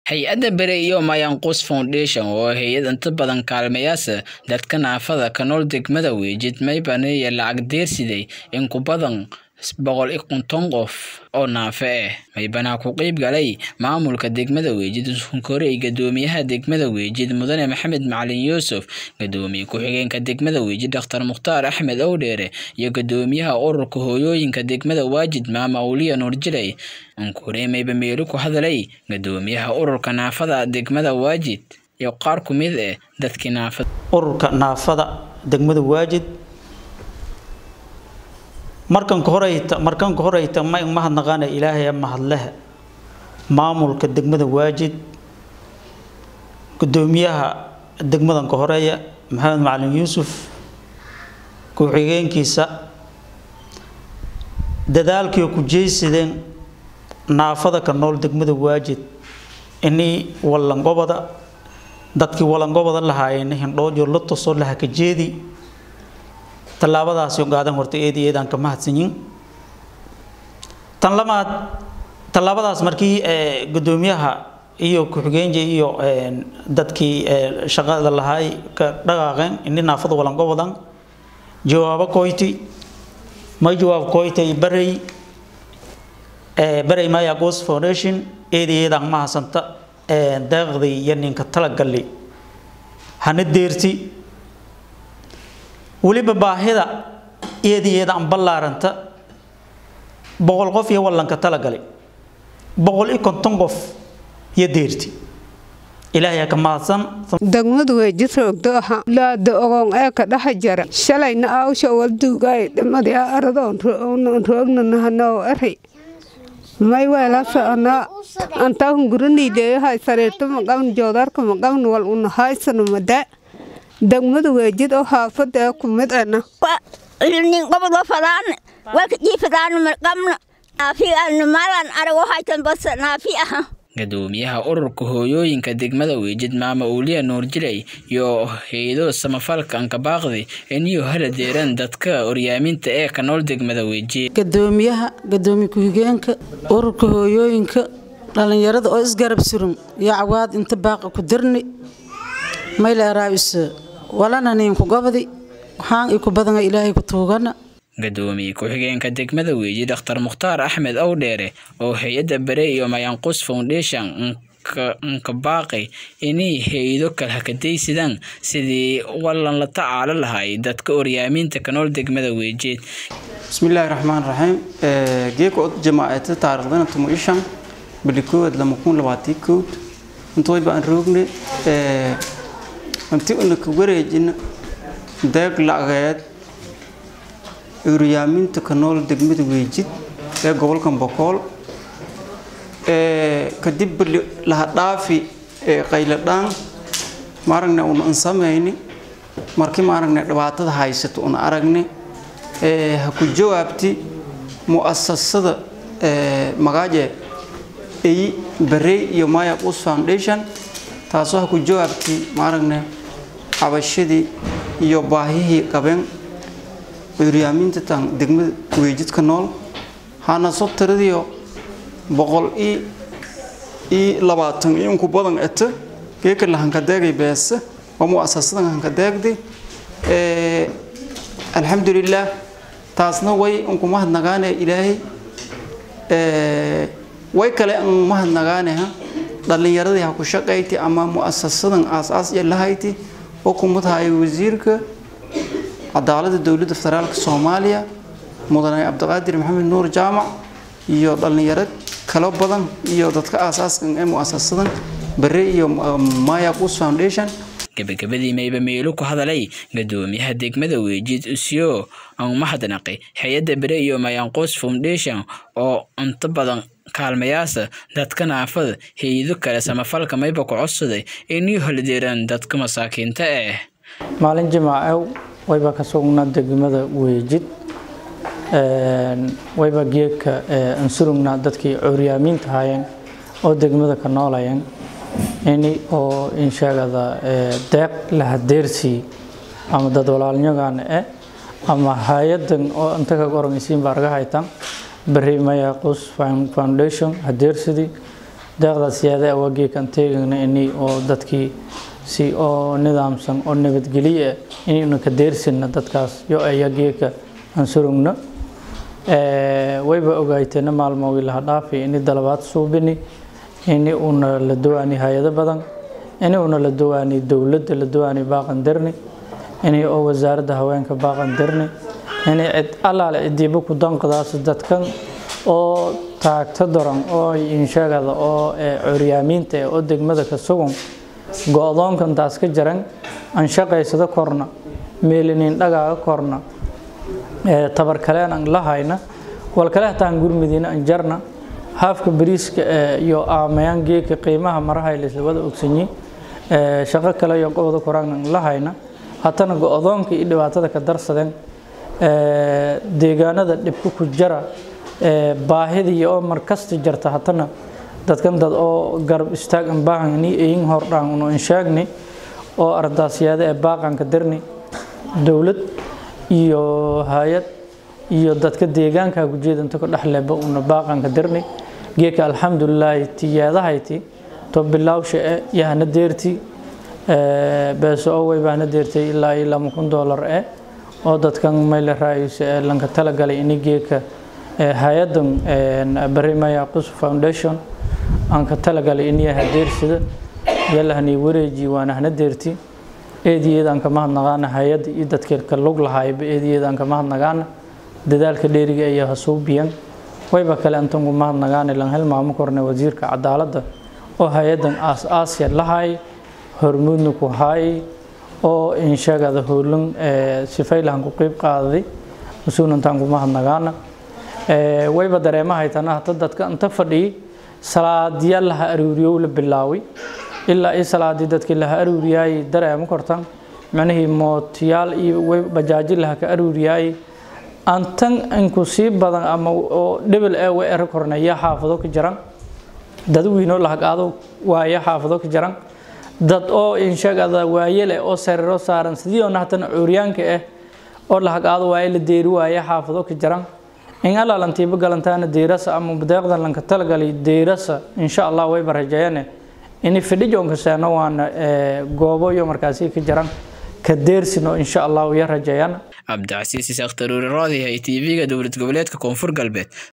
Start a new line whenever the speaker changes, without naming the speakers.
hay-adda bere iyo mayanqus foundation oo hay-ad inta badan kaalmayaasa dadka naafada ka nool degmada weejid maybaneeya lacag deersiday in ku badan boqol iyo konton qof oo naafe ah maybanaa ku qeyb galay maamulka degmada weejid sunkorey gadoomiyaha degmada weejid mudane maxamed macalin yuusuf gadoomiye ku-xigeenka degmada weejid dhakhtar mukhtaar axmed owdheere iyo gadoomiyaha ururka hooyooyinka degmada waajid maama awliya nuurjiley unkurey mayba meelu ku hadalay gadoomiyaha ururka naafada degmada waajid iyo qaar ku mid ah dadkii naafada
ururka naafada degmada waajid markanka horeyta markanka horeyta ma mahadnaqaana ilaahay mahadleh maamulka degmada waajid gudoomiyaha degmadanka horeeya maxamed macalin yuusuf ku-xigeenkiisa dadaalkii ku jeysadeen naafada ka nool degmada waajid inii wallangobada dadkii wallangobada lahaayeen hindhoojo la tosoo laha ka jeedi tallaabadaasi ogaadan horta eedi eedaan ka mahadsanyin tan lamaad tallaabadaas markii gudoomiyaha iyo ku-xigeenja iyo dadkii shaqada lahaay ka dhaqaaqeen ini naafada walangobadan jawaabo koyti may jawaab koytay barey barey maya ghost foundation eedi eedaan mahadsanta deeqdii iyo ninka talagali hana deerti weliba baahida iyadiyeeda aan ballaaranta boqol qof iyo wallanka talagalay boqol iyo konton qof iyo deerti ilaahay ka mahadsan
degmadu way jirroogdo aha laada ogoon ee ka dhaxa jara shalayna aawsha walduugaay dhimadii aradoon roogna nahanoo eri may weela soconaa antaa hunguraniideeyahay sariirta maqabn joodarka maqabn wal una haysano madaa degmadu weejid oo haafada ee ku mid ana
nin qobdo fadaan waka jii fadaan marqamna naafi ana malan arago haytan bas naafi aha
gadoomiyaha ururka hooyooyinka degmada weejid maama uuliya nuurjiley iyo hay-ado samafalka ankabaaqdi iniyo hala deeran dadka oryaaminta ee ka nool degmada weejid
gadoomiyaha gadoomiye ku-xigeenka ururka hooyooyinka dhallinyarada oo isgarab suran iyo cawaad inta baaqa ku dirni mayleeraabisa walana ninku gobdi waxaan iku badana ilaahay ku tuugana
gadoomiye ku-xigeenka degmada weeji dhakhtar mukhtaar axmed owdheere oo hay-adda bare iyo mayanqus foundation nka baaqay inay hay-ado kale hakadaysidaan sidii wallan la tacaalo lahay dadka oryaaminta ka nool degmada weejeed
bismillaahi raxmaan raxiim geeka od jamaaceeta taariikhdana tumo ishan bili koowaad lama kun labaatii kood intooy baan roogne hanti una ka wareejina deeq lacageed uryaaminta ka nool degmada weejid ee gobolkan bokool kadib bali laha dhaafi qayladhaan maaragna una an samayni markii maaragna dhibaatada haysato una aragni ha ku jawaabti mu'asasada magaaje ay barey iyo maya us foundation taasoo ha ku jawaabti maaragna cabashadii iyo baahihii qabeen curyaaminta tan degmada weejidka nool hana soo tiradiyo boqol i i labaatan iyo inku badan eta geeka la hankadeegay beese waa muasasadan hankadeegdi alxamdulilah taasna way inku mahadnagaane ilaahay way kale an mahadnagaane ha dhallinyaradii ha ku shaqayti ama muasasadan aas-aas iyo lahayti oo kumadahayo wasiirka cadaalada dowladda federaalka soomaaliya mudane cabdiqaadir maxamed nuur jaamac iyo dhallinyaro kalo badan iyo dadka aas-aaskan ee muasasadan bare iyo maya qus foundation
gabagabadii mayba meelu ku hadalay gadoomiyaha degmada weejid usyo aan mahadnaqay hay-adda bere iyo mayanqus foundation oo inta badan kaalmayaasa dadka naafada hay-ado kale samafalka mayba ku codsaday inay holideeraan dadka masaakiinta ah
maalin jimaacew wayba ka sugnaa degmada weejid wayba geedka ansurugnaa dadkii curyaamiinta haayeen oo degmada ka noolayeen ini oo insheegada deeq la hadeersii ama dad walaalnyagan eh ama hay-adan oo inta ka oranaysiin baa raga haytan bari maya qus foundation hadeersidii
deeqdaas yaada waa geekan teegana ini oo dadkii si oo nidaamsan oo nabadgelyo ah inaynu ka deersina dadkaas yo aya geeka aan surugno wayba ogaayteena maalmoogii laha dhaafi ini dalabaad suubini ini una la dawaani hay-ado badan ini una la dawaani dowladda la dawaani baaqan dirni ini oo wasaaradda haweenka baaqan dirni ini cid allaale cidiiba ku danqadaas dadkan oo taagta daran oo insheegada oo curyaamiinta eh oo degmada ka sugan go-doonkan taas ka jaran aan shaqaysada korna meelinin dhagaaga korna tabar kaleen aan la hayna wal kale hataan gurmidiina aan jarna haafka bariiska iyo aamayaan geedka qiimaha maraha la wada ogsanyi shaqo kale iyo qobada koraan aan la hayna hatana go-doonka iyo dhibaatada ka darsadeen deegaanada dhibka ku jara baahidii oo markasta jarta hatana dadkan dad oo garab istaag aan baahani ayin hordhaan unu inshaagni oo ardaasyada ee baaqanka dirni dowlad iyo hay-ad iyo dadka deegaanka gujeedanta ku dhexleba una baaqanka dirni geeka alxamdulilaahi tiyaadahayti to bilawsha e yahana deerti beeso oo waybahana deertay ilaa iyo lama kun doolar e oo dadkan mayle raayisa ee lanka talagalay ini geeka hay-adan barimaya qus foundation aan ka talagalay inay hadeersida yalahani wareeji waana hana deerti eediyeedaan ka mahadnaqaana hay-adda iyo dadka ka lug lahaayba eediyeedaan ka mahadnaqaana dadaalka dheeriga ayaa hasuubiyan wayba kale antan ku mahadnaqaana lan hel maamo korne wasiirka cadaaladda oo hay-adan aas-aasya lahaay hormuudna ku haayay oo insheegada howlan sifaylahan ku qeyb qaadaday mas-uulantaan ku mahadnaqaana wayba dareemahaytana hata dadka inta fadhiyay salaadiya laha aruuriyow la bilaaway ilaa i salaadii dadkii laha aruuriyaayay dareemo kortan macnihii mootiyaal iyo bajaaji laha ka aruuriyaayay antan inku sii badan ama oo dhebel ee way ero kornaya xaafado ka jiran dad wiinoo lahagaado waaya xaafado ka jiran dad oo inshagada waayele oo sariiro saaran sidii oo nahtana cuuryaanka ah oo lahagaado waaye la deeri waaya xaafado ka jiran in alaalantiiba galantaana deerasa ama deeqdan lanka talagalay deerasa insha allah wayba rajeeyane ini fidhijoonka seeno waana goobo iyo markaasi ka jiran ka deersino insha allah ya rajeeyana
cabdicasiis isaaq taruuri raadihay tv-ga dowlad goboleedka koonfur galbeed